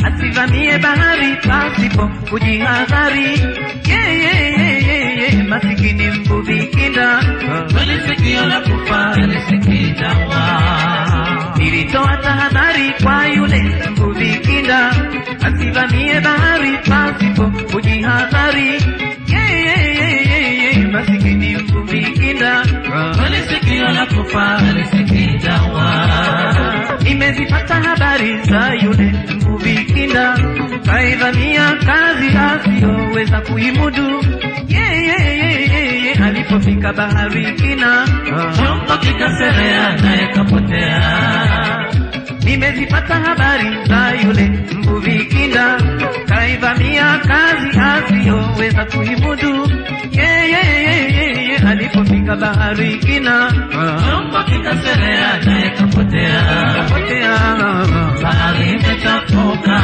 asivamie bahari pasipo kujihadhari. Ye, ye, ye, ye, ye, masikini mvuvi kinda Kweli sikio la kufa lisikitawa. Nilitoa tahadhari kwa yule mvuvi kinda asivamie bahari pasipo kujihadhari. Ye, ye, ye, ye, ye, masikini mvuvi kinda Kweli sikio la kufa lisikitawa. Nimezipata habari za yule mvuvi kinda kaivamia kazi asiyoweza kuimudu. Ye, ye, ye, ye, ye, alipofika bahari kina Chombo kikaserea naye kapotea. Nimezipata habari za yule mvuvi kinda kaivamia kazi asiyoweza kuimudu. Ye, ye, ye, ye, ye, alipofika bahari kina Chombo kikaserea naye kapotea. kapotea. Bahari imechafuka.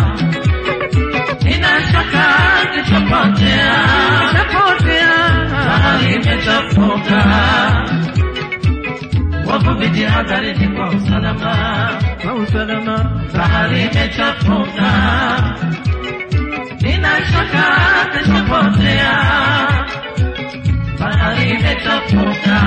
Nina shaka kitapotea. Kapotea. Bahari imechafuka. Wavuvi jihadharini kwa usalama. Kwa usalama Bahari imechafuka. Nina shaka kitapotea. Bahari imechafuka.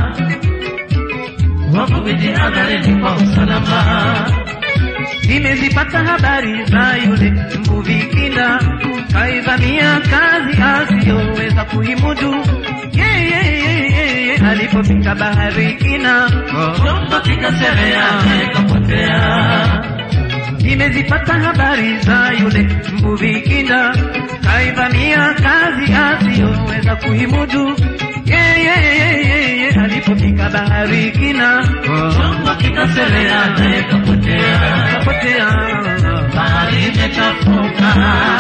Wavuvi jihadharini kwa usalama. Nimezipata habari za yule mvuvi kinda kaivamia kazi asiyoweza kuimudu. Ye, ye, ye, ye, ye, alipofika bahari kina Chombo kikaserea naye kapotea. Nimezipata habari za yule mvuvi kinda kaivamia kazi asiyoweza kuimudu. Ye, ye, ye, ye, ye, alipofika bahari kina Chombo kikaserea naye kapotea. kapotea. Bahari imechafuka.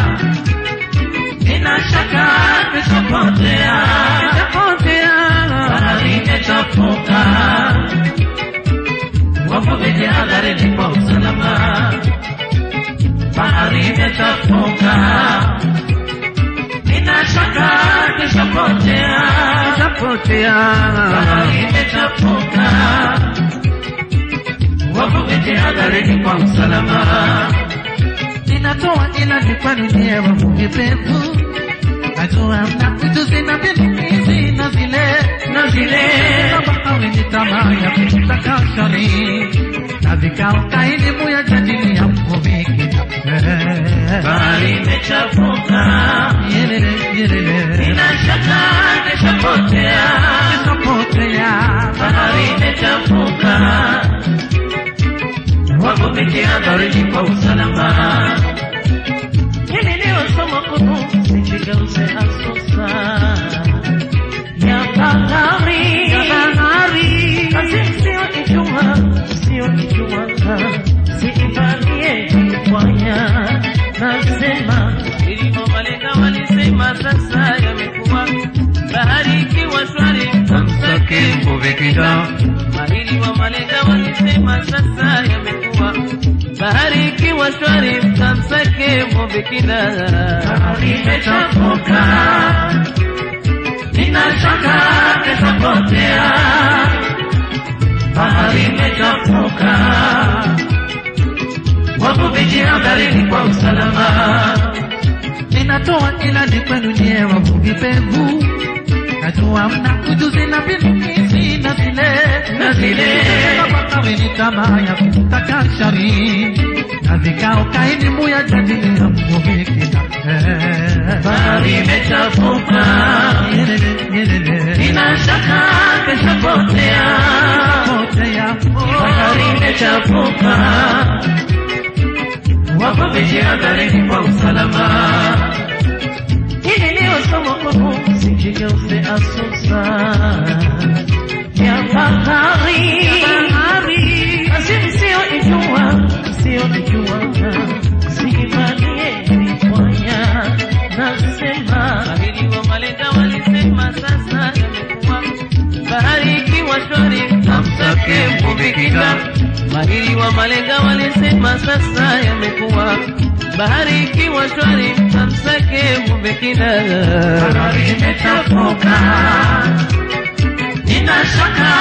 Nina shaka kitapotea. Kapotea. Bahari imechafuka. Wavuvi jihadharini kwa usalama. Bahari imechafuka. Nina shaka kitapotea. Kapotea. Bahari imechafuka. Wavuvi jihadharini kwa usalama. Ninatoa ilani kwani ndiye wavuvi pevu, najua mna ujuzi na mbinu hizi na zile na zile, kama awe ni tamaa ya kutaka shari na vikao kaelimu ya jadili ya mvuvi kina Bahari imechafuka. Yelele, yelele. Nina shaka kitapotea. Kapotea. Bahari imechafuka. Wavuvi jihadharini kwa usalama. Hili ndio somo kuu, sijigeuze asusa ya bahari. Ya bahari. Kazi sio ijua, sio ijua, siivamie jifanya. Nasema ilivyo malenga walisema, sasa yamekuwa bahari ikiwa shwari, mtamsake mvuvi kinda Mahiri wa malenga walisema sasa yamekuwa bahari ikiwa shwari, mtamsake mvuvi kina. Bahari imechafuka, nina shaka kitapotea. Bahari imechafuka, wavuvi jihadharini kwa usalama. Ninatoa ilani kwenu nyie wavuvi pevu, najua mna ujuzi na mbinu hizi na zile Na zile. kama awe ni tamaa ya kutaka shari na vikao kaelimu ya jadili ya mvuvi kina Bahari imechafuka, Yelele, yelele. nina shaka kitapotea. Potea. Bahari imechafuka, wavuvi jihadharini kwa usalama. Hili ndio somo kuu, sijigeuze asusa ya bahari. Basi msioijua, msioijua, siivamie vifanya. Nasema bahari wa malenga walisema, sasa yamekuwa bahari ikiwa shwari, mtamsake mvuvi kinga. Mahiri wa malenga walisema sasa yamekuwa bahari ikiwa shwari, mtamsake mvuvi kinga. Bahari imechafuka. Nina shaka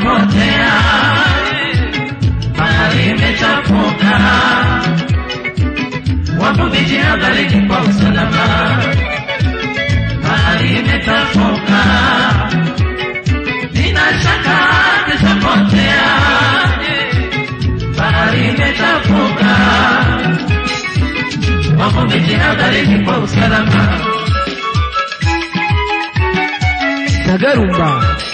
kitapotea. Bahari imechafuka, Wavuvi jihadharini kwa usalama, bahari imechafuka, nina shaka tutapotea. Bahari imechafuka, wavuvi jihadharini kwa usalama. Sagarumba